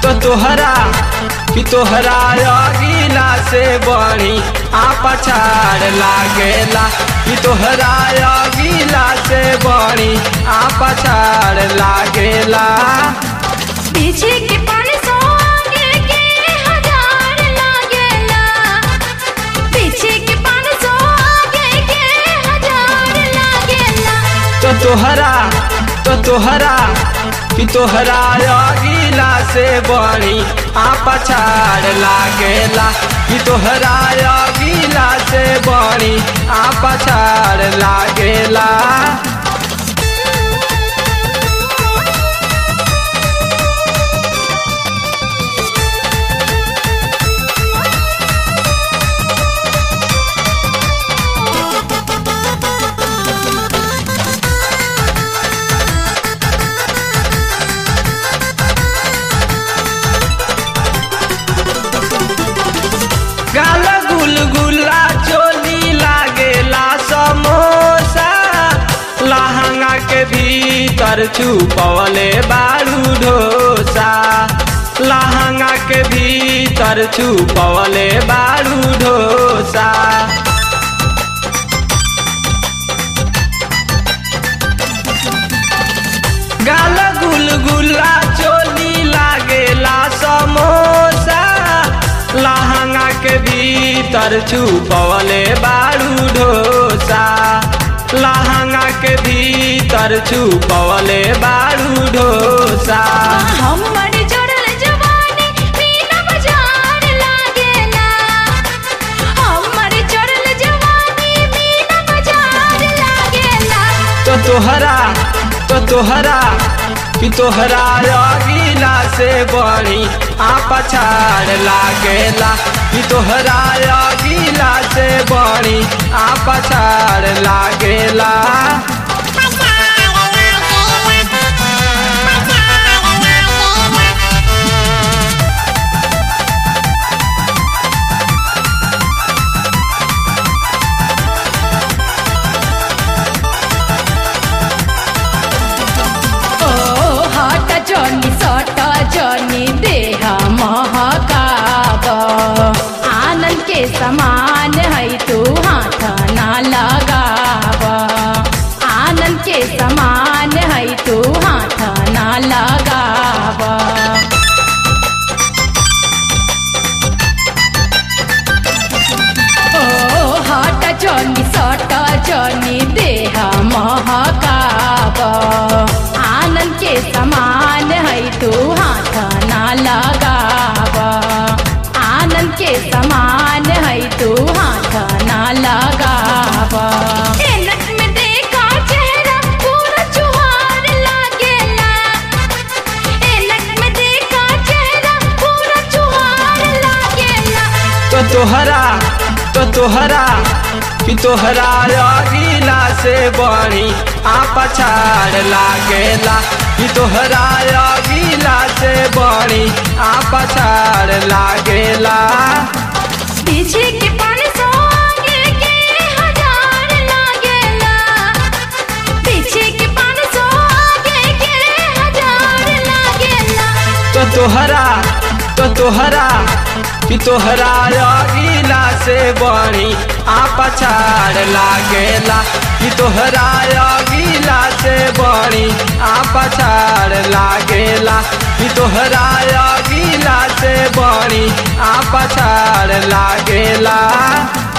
तो तोहरा कि तोहरा अगिला से बड़ी आ पछाड़ लागेला कि तोहरा अगिला से बड़ी आ पछाड़ लागेला पीछे के पान सौ आगे के हजार लागेला पीछे के पान सौ आगे के हजार लागेला तो तोहरा तो तोहरा कि तोहरा अगिला से बड़ी आ पछाड़ लागेला कि तोहरा अगिला से बड़ी आ पछाड़ लागेला गाल गुलगुला चोली लागेला समोसा लहंगा के भीतर छुपवले बारू ढोसा लहंगा के भीतर छुपवले बारू ढोसा गाल गुलगुला चोली लागेला समोसा लहंगा के भीतर छुपवले बारू ढोसा लहंगा के भीतर छुपवले बारू ढोसा हमर जोड़ल जवानी मीना बाजार लागेला हमर जोड़ल जवानी मीना बाजार लागेला तो तोहरा तो तोहरा कि तोहरा अगिला से बड़ी आ पछाड़ लागेला कि तोहरा अगिला से बड़ी आ पछाड़ लागेला ओ हट जनी सट जनी देह महकाब आनंद के समान है तू हाथ ना लगाब आनंद के समान है तू हाथ ना लगाब ओ हट जनी सट जनी देह महकाब आनंद के समान है तू हाथ ना लगाब आनंद के समान है तू हाथ ना लगाब ऐनक में देखा चेहरा पूरा चुहार लागेला ऐनक में देखा चेहरा पूरा चुहार लागेला तो तोहरा तो तोहरा कि तोहरा अगिला से बड़ी आ पछाड़ लागेला कि तोहरा अगिला से बड़ी आ पछाड़ लागेला पीछे के पान सौ आगे के हजार लागेला पीछे के पान सौ आगे के हजार लागेला तो तोहरा तो तोहरा कि तोहरा अगिला से बड़ी आ पछाड़ लागेला कि तोहरा अगिला से बड़ी आ पछाड़ लागेला कि तोहरा अगिला से बड़ी आ पछाड़ लागेला